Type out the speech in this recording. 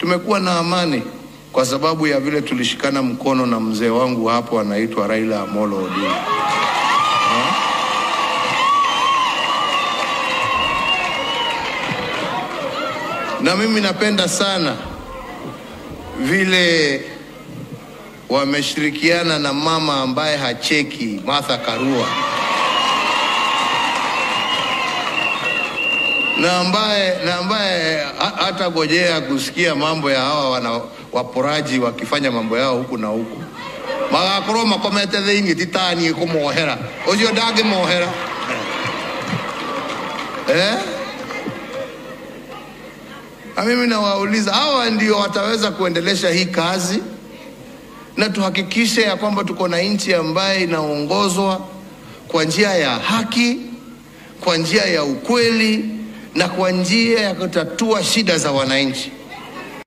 tumekuwa na amani kwa sababu ya vile tulishikana mkono na mzee wangu hapo anaitwa Raila Amolo Odinga. Na mimi napenda sana vile wameshirikiana na mama ambaye hacheki Martha Karua na ambaye na ambaye ha- hata gojea kusikia mambo ya hawa wana waporaji wakifanya mambo yao huku na huku magakorwo makomete thĩinĩ titanie kũmohera ũcio ndangĩmohera eh? Na mimi nawauliza hawa ndio wataweza kuendelesha hii kazi, na tuhakikishe ya kwamba tuko na nchi ambaye inaongozwa kwa njia ya haki, kwa njia ya ukweli na kwa njia ya kutatua shida za wananchi.